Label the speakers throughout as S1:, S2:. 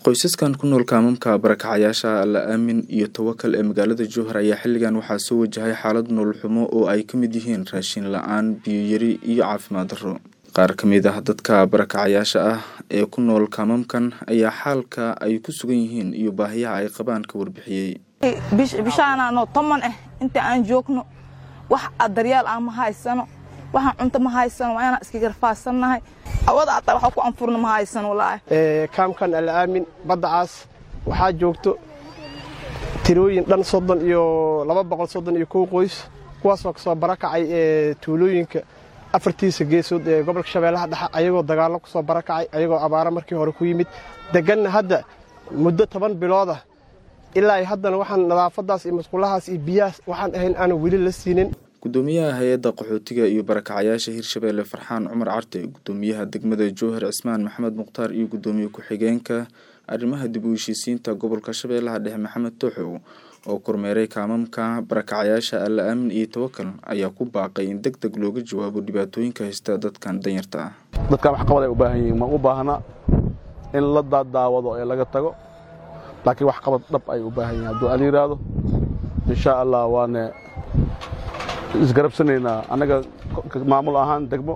S1: qoysaskan ku nool kaamamka barakacayaasha alla aamin iyo tawakal ee magaalada jowhar ayaa xilligan waxaa soo wajahay xaalad nolol xumo oo ay ka mid yihiin raashin la-aan biyo yari iyo caafimaad darro qaar ka mid ah dadka barakacayaasha ah ee ku nool kaamamkan ayaa xaalka ay ku sugan yihiin iyo baahiyaha ay qabaan ka warbixiyey
S2: bishaanaanoo toman ah inta aan joogno wax daryaal aan ma haysano waxaan cunto ma haysano waa inaan iska garfaasanahay awada ataa waxa ku anfurna ma haysano walaahi
S3: kaamkan alaamin baddacaas waxaa joogto tirooyin dhan soddon iyo laba boqol soddon iyo kow qoys kuwaasoo kasoo barakacay ee tuulooyinka afartiisa geesood ee gobolka shabeellaha dhexe ayagoo dagaallo kusoo barakacay ayagoo abaaro markii hore ku yimid deganna hadda muddo toban biloodah ilaa haddana waxaan nadaafadaas iyo masquulahaas iyo biyahaas waxaan ahayn aanan weli la siinin
S1: gudoomiyaha hay-adda qaxootiga iyo barakacayaasha hirshabeelle farxaan cumar carte gudoomiyaha degmada jowhar cismaan maxamed mukhtaar iyo gudoomiye ku-xigeenka arrimaha dib u heshiisiinta gobolka shabeellaha dhexe maxamed tooxow oo kormeeray kaamamka barakacayaasha alla aamin iyo tawakal ayaa ku baaqay in deg deg looga jawaabo dhibaatooyinka haysta dadkan danyarta ah
S4: dadkan waxqabad ay u baahan yihiin ma u baahna in la daadaawado ee laga tago laakiin waxqabad dhab ay u baahan yihin hadduu ala yidhaahdo insha allah waane isgarabsanaynaa annaga maamul ahaan degmo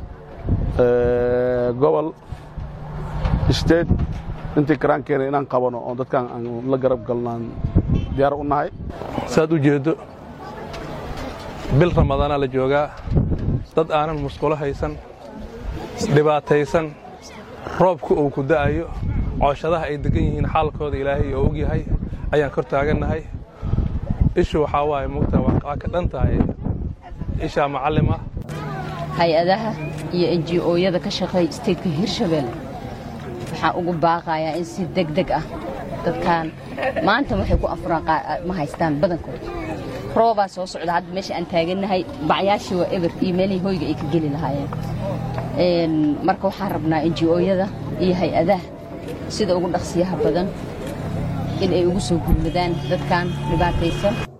S4: gobol state intii karaankeena inaan qabano oo dadkaan aan la garab galnaan diyaar u nahay
S5: saad u jeeddo bil ramadaanaa la joogaa dad aanan musqulo haysan dhibaataysan roobka uu ku da'ayo cooshadaha ay degan yihiin xaalkooda ilaahay oo og yahay ayaan kor taagannahay ishu waxaa waaye mugta waa ka dhan tahay ishaa macallim ah
S6: hay-adaha iyo enji-ooyada ka shaqeeya isteedka hirshabeelle waxaan ugu baaqayaa in si deg deg ah dadkan maanta waxay ku afuraan ma haystaan badankooda roobaa soo socda hadda meesha aan taagannahay bacyaashii waa eber iyo meelihii hoyga ay ka geli lahaayeen marka waxaan rabnaa enji-ooyada iyo hay-adaha sida ugu dhaqsiyaha badan in ay ugu soo gurmadaan dadkan dhibaataysan